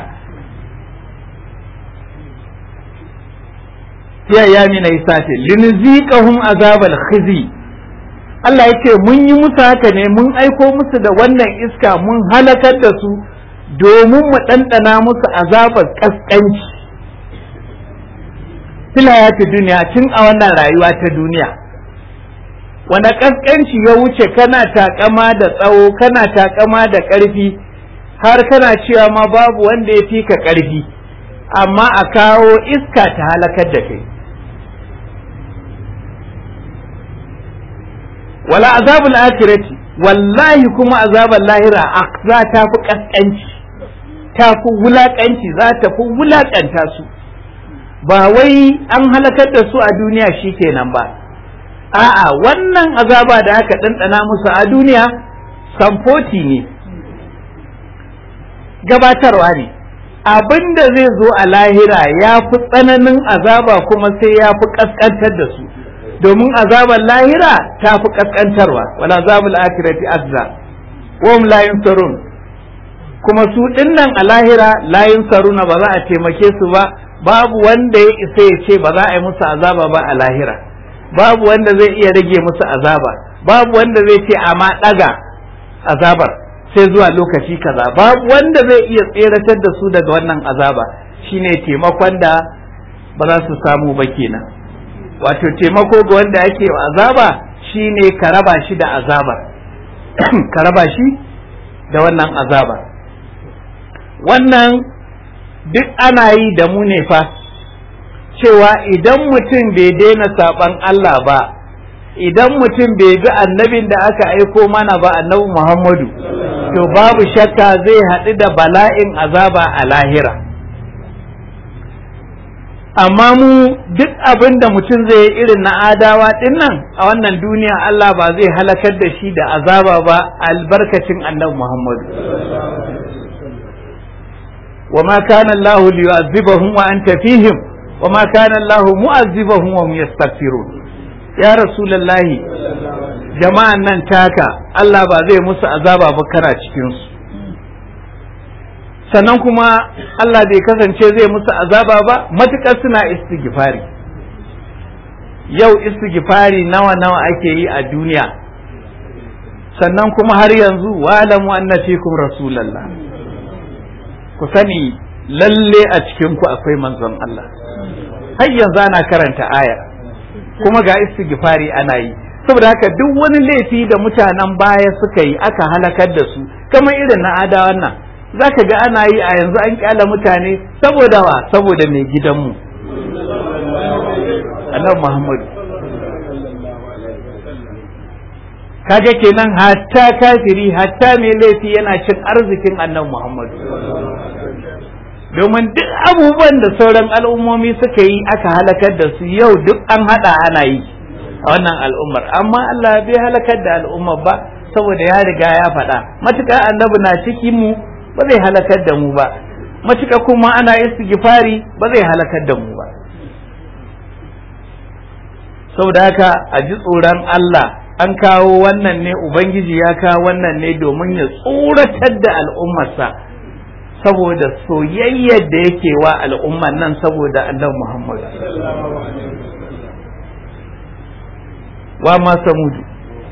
ya ya mina isati linziqahum azabal khizi Allah ya ce mun yi musu haka ne mun aiko musu da wannan iska mun halakar da su domin mu ɗanɗana musu azabar ƙasƙanci fila ya fi duniya tun a wannan rayuwa ta duniya wanda ƙasƙanci ya wuce kana takama da tsawo kana takama da ƙarfi har kana cewa ma babu wanda ya fi ka ƙarfi amma a kawo iska ta halakar da kai wala azabul akhirati wallahi kuma azabul lahira za ta fi kaskanci ta fi wulakanci za ta fi wulakanta su ba wai an halakar da su a duniya shikenan ba a'a wannan azaba da aka ɗanɗana musu a duniya samfoti ne gabatarwa ne abin da zai zo a lahira ya fi tsananin azaba kuma sai ya fi kaskantar da su domin azabar lahira ta fi kaskantarwa wala azabul akhirati azza wa hum la yunsarun kuma su dinnan a lahira la yunsaruna ba za a taimake su ba babu wanda ya isa ya ce ba za a yi musu azaba ba a lahira babu wanda zai iya rage musu azaba babu wanda zai ce amma daga azabar sai zuwa lokaci kaza babu wanda zai iya tseratar da su daga wannan azaba shine taimakon da ba za su samu ba kenan wato taimako ga wanda ake azaba shine ka raba shi da azabar ka raba shi da wannan azaba wannan duk ana yi da mu ne fa cewa idan mutum bai daina saban Allah ba idan mutum bai bi annabin da aka aiko mana ba annabi Muhammadu to babu shakka zai haɗu da bala'in azaba a lahira amma mu duk abin da mutum zai yi irin na adawa ɗin nan a wannan duniya Allah ba zai halakar da shi da azaba ba albarkacin annabi Muhammadu وما كان الله ليعذبهم وأنت فيهم وما كان الله معذبهم وهم يستغفرون يا رسول الله jama'an nan taka Allah ba zai musu azaba ba kana cikinsu sannan kuma Allah bai kasance zai musu azaba ba matuƙar suna istighfari yau istighfari nawa nawa ake yi a duniya sannan kuma har yanzu wa'lamu anna fikum rasulallah ku sani lalle a cikin ku akwai manzon Allah har yanzu ana karanta aya kuma ga istighfari ana yi saboda haka duk wani laifi da mutanen baya suka yi aka halakar da su kamar irin na adawan nan zaka ga ana yi a yanzu an kyala mutane saboda wa saboda mai gidanmu annabi Muhammadu kaga kenan hatta kafiri hatta mai laifi yana cin arzikin annabi Muhammadu domin duk abubuwan da sauran al'ummomi suka yi aka halakar da su yau duk an hada ana yi a wannan al'ummar amma Allah bai halakar da al'ummar ba saboda ya riga ya faɗa matuƙa annabi na cikin mu ba zai halakar da mu ba matuƙa kuma ana istighfari ba zai halakar da mu ba saboda haka a ji tsoron Allah an kawo wannan ne ubangiji ya kawo wannan ne domin ya tsoratar da al'ummarsa saboda soyayyar da yake wa al'ummar nan saboda annabi Muhammad wa ma samudu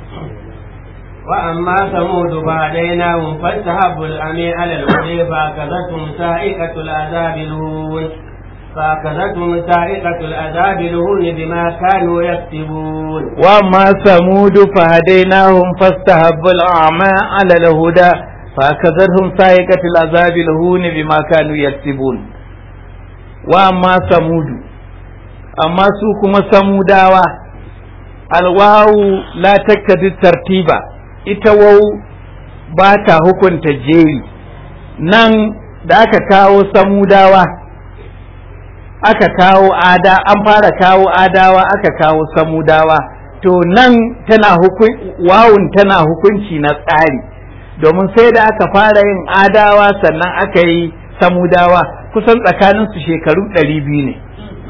وأما ثمود فهديناهم فاستحبوا الأمي على الهدى فأخذتهم سائقة العذاب الهون فأخذتهم سائقة العذاب الهون بما كانوا يكسبون وما ثمود فهديناهم فاستحبوا الأعمى على الهدى فأخذتهم سائقة العذاب الهون بما كانوا يكسبون وما ثمود أما سوكما ثموداوا الواو لا تكتد الترتيب ita wau ba ta hukunta jeri nan da aka kawo samudawa aka kawo ada an fara kawo adawa aka kawo samudawa to nan tana hukun wawun tana hukunci na tsari domin sai da aka fara yin adawa sannan aka yi samudawa kusan tsakaninsu shekaru ɗari biyu ne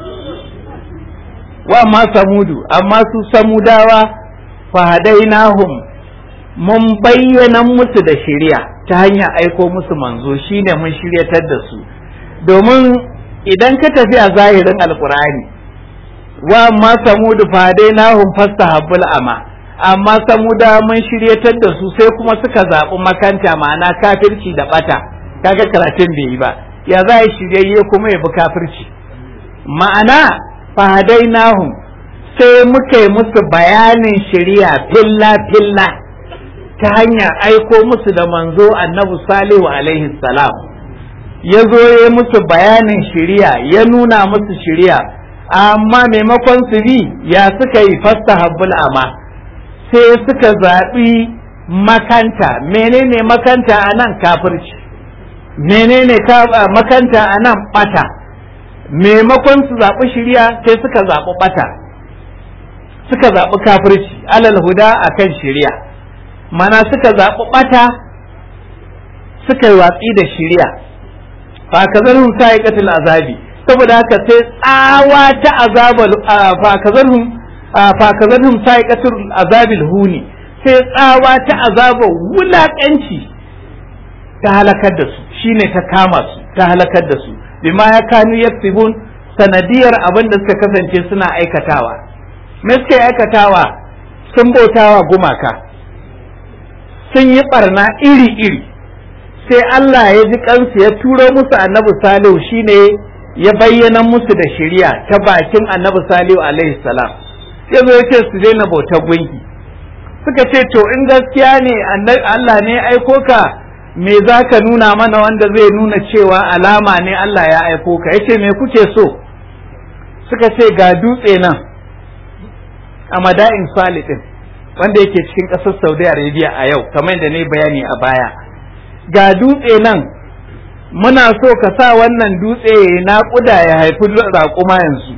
wa ma samudu amma su samudawa fahadainahum mun bayyana musu da shirya ta hanyar aiko musu manzo shine mun shiryatar da su domin idan ka tafi a zahirin alkur'ani wa ma samudu fadainahum fastahabbul ama amma samuda mun shiryatar da su sai kuma suka zaɓi makanta ma'ana kafirci da bata kaga karatun bai yi ba ya za a shiryayye kuma ya bi kafirci ma'ana fadainahum sai muka yi musu bayanin shiriya filla filla ta hanyar aiko musu da manzo annabi salihu alaihi salam ya zo ya musu bayanin shiriya ya nuna musu shiriya amma maimakon su bi ya suka yi fasta habbul ama sai suka zaɓi makanta menene makanta a nan kafirci menene makanta a nan ɓata maimakon su zaɓi shiriya sai suka zaɓi ɓata suka zaɓi kafirci alal huda akan shiriya mana suka zaɓi ɓata suka yi watsi da shiriya fakazarhum sa'iqatul azabi saboda haka sai tsawa ta azabal fakazarhum fakazarhum sa'iqatul azabil huni sai tsawa ta azaba wulakanci ta halakar da su shine ta kama su ta halakar da su bima ya kanu yaktibun sanadiyar abin da suka kasance suna aikatawa me suka yi aikatawa sun bautawa gumaka sun yi barna iri-iri sai Allah ya ji kansu ya turo musu annabi salihu shine ya bayyana musu da shari'a ta bakin annabi salihu alaihi salam ya zo ya ce su daina bautar gunki suka ce to in gaskiya ne Allah ne aiko ka me za ka nuna mana wanda zai nuna cewa alama ne Allah ya aiko ka yace me kuke so suka ce ga dutse nan a mada'in salihin wanda yake cikin ƙasar saudi arabia a yau kamar da ne bayani a baya ga dutse nan muna so ka sa wannan dutse ya naƙuda ya haifi raƙuma yanzu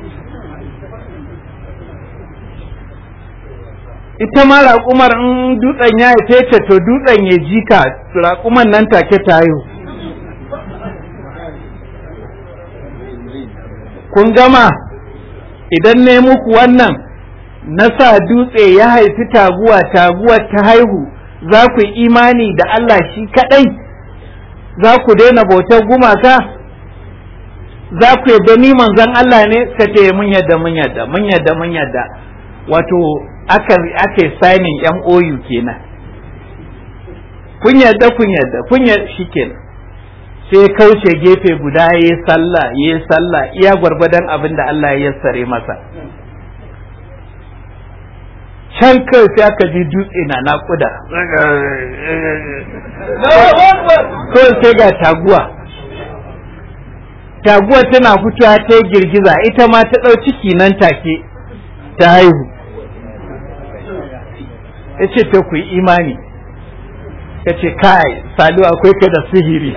ita ma raƙumar in dutsen ya haife ta to dutsen ya jika raƙuman nan take ta haihu kun gama idan ne muku wannan na sa dutse ya haifi taguwa taguwa ta haihu za ku yi imani da Allah shi kaɗai za ku daina bautar gumaka za ku yadda ni manzon Allah ne suka ce mun yadda mun yadda mun yadda mun yadda wato aka aka yi signing MOU kenan kun yadda kun yadda kun yadda shikenan sai kauce gefe guda yayi sallah yayi sallah iya gwargwadon abin da Allah ya yassare masa can kai sai aka ji dutse na naƙuda kawai sai ga taguwa taguwa tana fitowa ta yi girgiza ita ma ta ɗau ciki nan take ta haihu ya ce ta ku yi imani ya ce kai salu akwai ka da sihiri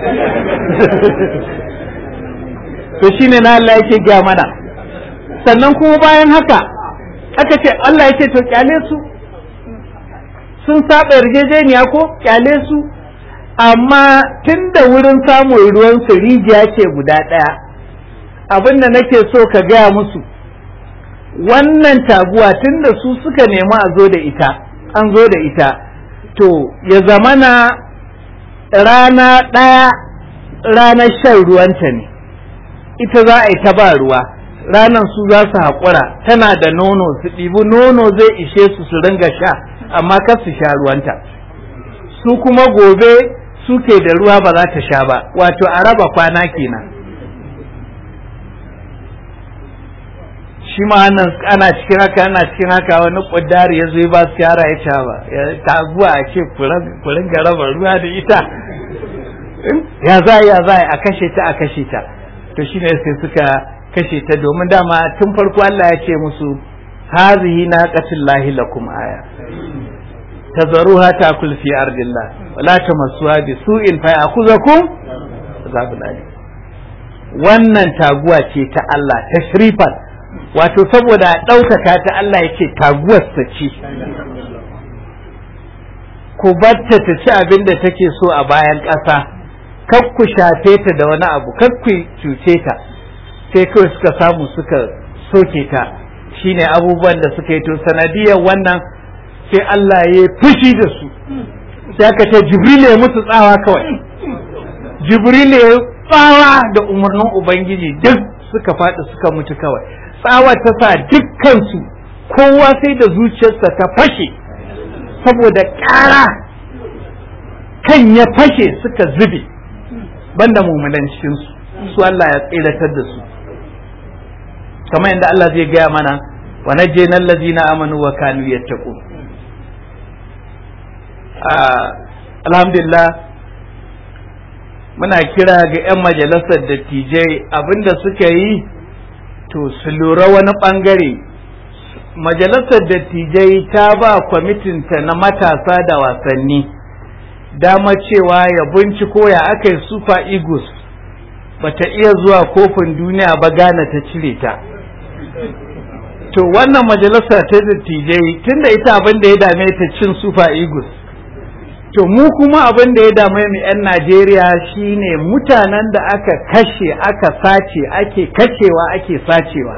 to shine na Allah yake gaya mana sannan kuma bayan haka aka ce Allah ya ce to kyale su sun saba yarjejeniya ko kyale su amma tun da wurin samun ruwan su rijiya ce guda ɗaya abin da nake so ka gaya musu wannan taguwa tun da su suka nemi a zo da ita an zo da ita to ya zamana rana ɗaya ranar shan ruwanta ne ita za a yi ta ba ruwa ranar su za su haƙura tana da nono su ɗibi nono zai ishe su su ringa sha amma kar su sha ruwanta su kuma gobe suke da ruwa ba za ta sha ba wato a raba kwana kenan shi ma nan ana cikin haka ana cikin haka wani ƙudari ya zo ba su yara ya ca ba ta zuwa a ce ku ringa raba ruwa da ita ya za ya za a kashe ta a kashe ta to shine sai suka kashe ta domin dama tun farko Allah ya ce musu hazihi naqatullahi lakum aya tazaruha takul fi ardillah wala tamassuha bi su'in fa ya'khuzakum azabun alim wannan taguwa ce ta Allah tashrifan wato saboda ɗaukaka ta Allah ya ce taguwar ta ce ku batta ta ci abin da take so a bayan ƙasa kar ku shafe ta da wani abu kar ku cuce ta sai kawai suka samu suka soke ta shine abubuwan da suka yi to sanadiyar wannan sai Allah ya fushi da su sai aka ce jibril ya musu tsawa kawai jibril ya tsawa da umarnin ubangiji duk suka faɗi suka mutu kawai tsawa ta sa dukkansu kowa sai da zuciyarsa ta fashe saboda ƙara kan ya fashe suka zube banda mummunan cikinsu su Allah ya tsiratar da su kamar yadda Allah zai gaya mana wa najjayna allazina amanu wa kanu yattaqun alhamdulillah muna kira ga 'yan majalisar dattijai abinda suka yi to su lura wani bangare majalisar dattijai ta ba kwamitinta na matasa da wasanni dama cewa ya binciko ya aka yi super eagles bata iya zuwa kofin duniya ba gane ta cire ta to wannan majalisa ta dattijai tunda ita abin da ya dame ta cin super eagles to mu kuma abin da ya dame mu 'yan najeriya shine mutanen da aka kashe aka sace ake kashewa ake sacewa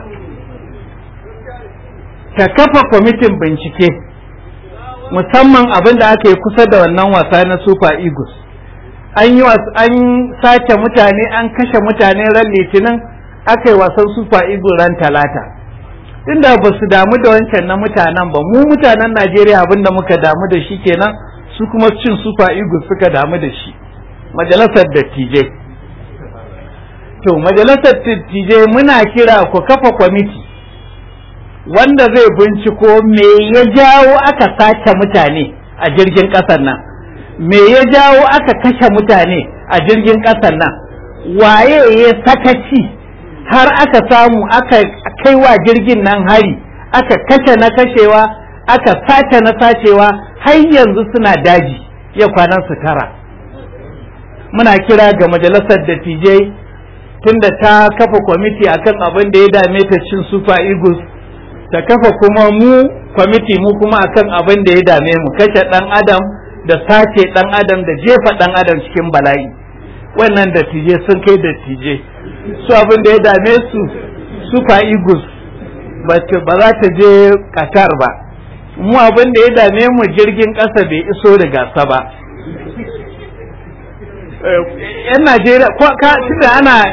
ta kafa kwamitin bincike musamman abin da aka yi kusa da wannan wasa na super eagles an yi an sace mutane an kashe mutane ran litinin aka yi wasan super eagles ran talata inda ba su damu da wancan na mutanen ba mu mutanen najeriya abin da muka damu da shi kenan su kuma cin super eagles suka damu da shi majalisar dattijai to majalisar dattijai muna kira ku kafa kwamiti wanda zai binciko me ya jawo aka sace mutane a jirgin ƙasar nan me ya jawo aka kashe mutane a jirgin ƙasar nan waye ya sakaci har aka samu aka kai wa jirgin nan hari aka kashe na kashewa aka sace na sacewa har yanzu suna daji ya kwanan su tara muna kira ga majalisar dattijai tunda ta kafa kwamiti akan abin da ya dame ta cin super eagles ta kafa kuma mu kwamiti mu kuma akan abin da ya dame mu kashe dan adam da sace dan adam da jefa dan adam cikin bala'i wannan dattijai sun kai dattijai su abin da ya dame su super eagles ba za ta je qatar ba mu abin da ya dame mu jirgin ƙasa bai iso da gasa ba yan najeriya ko ka tunda ana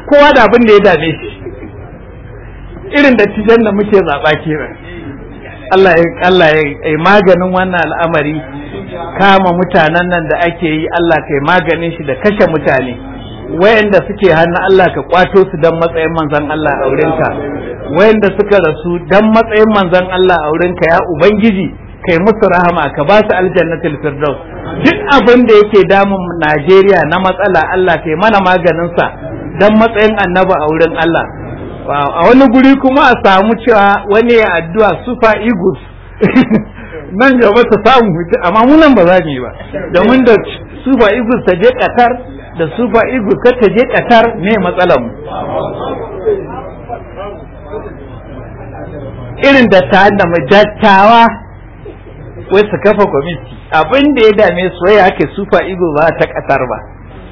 kowa da abin da ya dame shi irin da tijan da muke zaɓa kenan Allah ya Allah ya maganin wannan al'amari kama mutanen nan da ake yi Allah kai maganin shi da kashe mutane wayanda suke hannu Allah ka kwato su dan matsayin manzon Allah a wurinka wayanda suka rasu dan matsayin manzon Allah a wurinka ya ubangiji kai musu rahama ka ba su aljannatul firdaus duk abin da yake damun Najeriya na matsala Allah kai mana maganin sa dan matsayin annabi a wurin Allah a wani guri kuma a samu cewa wani ya addu'a super eagles nan gaba ta samu amma mu nan ba za mu yi ba domin da super eagles ta je Qatar da super eagles ta je Qatar ne matsalar mu irin da ta da dattawa wai su kafa kwamiti abin da ya dame su wai ake super eagles ba ta Qatar ba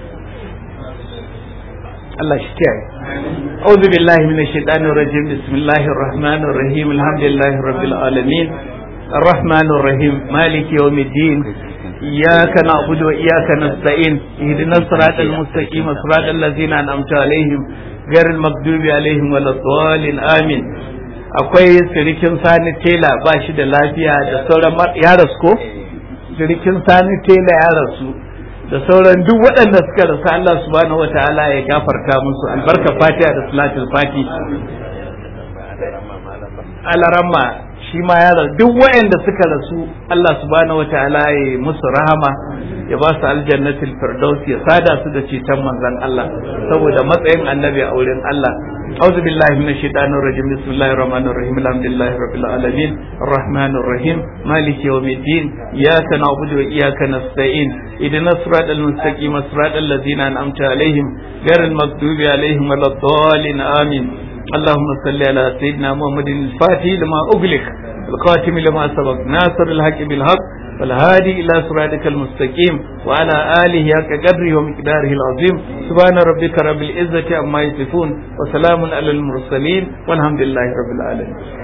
Allah shi kiyaye أعوذ بالله من الشيطان الرجيم بسم الله الرحمن الرحيم الحمد لله رب العالمين الرحمن الرحيم مالك يوم الدين إياك نعبد وإياك نستعين اهدنا الصراط المستقيم صراط الذين أنعمت عليهم غير المغضوب عليهم ولا الضالين آمين akwai sirikin sani tela ba shi da lafiya da sauran ya rasu ko sirikin sani tela ya rasu da sauran duk waɗanda suka rasu Allah subhanahu wataala ya gafarta musu albarka fatiha da salatul fati alaramma shi ma ya rasu duk waɗanda suka rasu Allah subhanahu wataala ya musu rahama ya ba su aljannatul firdaus ya sada su da ceton manzon Allah saboda matsayin annabi a wurin Allah أعوذ بالله من الشيطان الرجيم بسم الله الرحمن الرحيم الحمد لله رب العالمين الرحمن الرحيم مالك يوم الدين إياك نعبد وإياك نستعين إذن الصراط المستقيم صراط الذين أنعمت عليهم غير المغضوب عليهم ولا الضالين آمين اللهم صل على سيدنا محمد الفاتح لما أغلق القاتم لما سبق ناصر الحق بالحق والهادي إلى صراطك المستقيم وعلى آله حق قدره ومقداره العظيم سبحان ربك رب العزة عما يصفون وسلام على المرسلين والحمد لله رب العالمين